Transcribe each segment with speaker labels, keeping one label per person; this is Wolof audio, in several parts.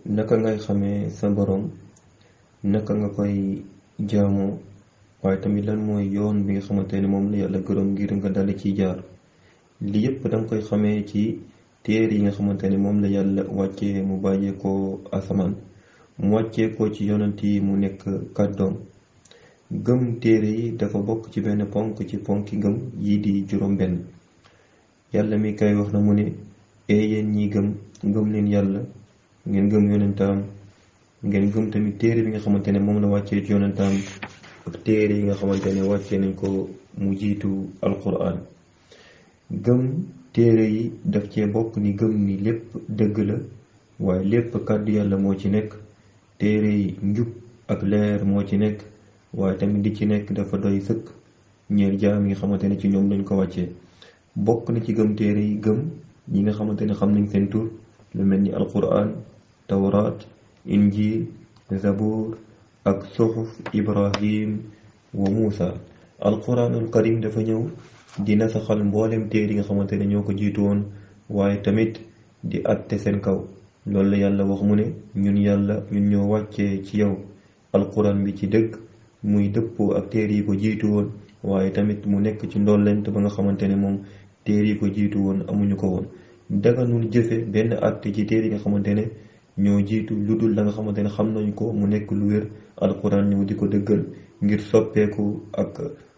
Speaker 1: naka ngay xamee sa borom naka nga koy jaamoo waaye tamit lan mooy yoon bi nga xamante ne moom la yàlla gërëm ngir nga dal ci jaar li yëpp danga koy xamee ci téere yi nga xamante ne moom la yàlla wàccee mu bàyyeekoo asamaan mu wàcceekoo ci yonent yi mu nekk kàddoom gëm téere yi dafa bokk ci benn ponk ci ponki gëm yii di juróom benn yàlla mi kay wax na mu ne ee yéen ñi gëm gëm leen yàlla ngeen gëm yonentaam ngeen gëm tamit téere bi nga xamante ne moom la wàccee ci yonentaam ak téere yi nga xamante ne wàccee nañ ko mu jiitu alquran gëm téere yi daf cee bokk ni gëm ni lépp dëgg la waaye lépp kàddu yàlla moo ci nekk téere yi njub ak leer moo ci nekk waaye tamit di ci nekk dafa doy sëkk ñeer jaam yi nga xamante ne ci ñoom lañ ko wàccee bokk na ci gëm téere yi gëm ñi nga xamante ne xam nañ seen tur lu mel ni alquran tawraat injil zabur ak suxuf ibrahim wa muusa alquranul karim dafa ñëw di nasaxal mboolem téere yi nga xamante ne ñoo ko jiitu woon waaye tamit di atte seen kaw loolu la yàlla wax mu ne ñun yàlla ñun ñoo wàccee ci yow alquran bi ci dëgg muy dëppoo ak téere yi ko jiitu woon waaye tamit mu nekk ci ndollent ba nga xamante ne moom téere yi ko jiitu woon amuñu ko woon daganul jëfe benn atte ci téere yi nga xamante ne ñoo jiitu lu dul la nga xamante ne xam nañ ko mu nekk lu wér alquran ñëw di ko dëggal ngir soppeeku ak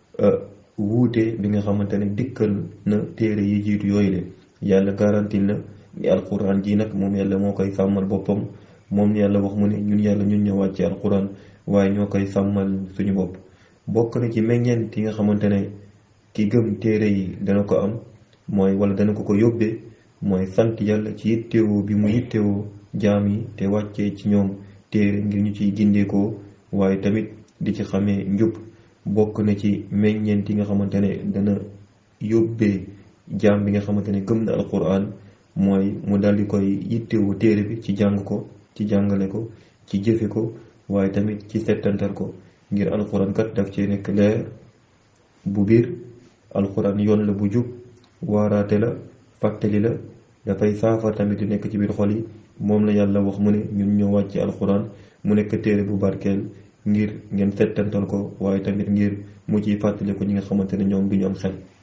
Speaker 1: wuute bi nga xamante ne dikkal na téere yi jiitu yooyu le yàlla garantil na ni alquran ji nag moom yàlla moo koy sàmmal boppam moom yàlla wax mu ne ñun yàlla ñun ñoo wàcce alquran waaye ñoo koy sàmmal suñu bopp bokk na ci meññeent yi nga xamante ne ki gëm téere yi dana ko am mooy wala dana ko ko yóbbee mooy sant yàlla ci yittewoo bi mu yittewoo jaam yi te wàccee ci ñoom téere ngir ñu ciy gindeekoo waaye tamit di ci xamee njub bokk na ci meññeent yi nga xamante ne dana yóbbee jaam bi nga xamante ne gëm na alquran mooy mu daldi koy yittewoo téere bi ci jàng ko ci jàngale ko ci jëfe ko waaye tamit ci settantal ko ngir alquran kat daf cee nekk leer bu biir alquran yoon la bu jub waaraate la fàttali la dafay saafar tamit di nekk ci biir xol yi moom la yàlla wax mu ne ñun ñoo wàcce alquran mu nekk téere bu barkeel ngir ngeen settantal ko waaye tamit ngir mu ciy fàttali ko ñi nga xamante ne ñoom du ñu am xel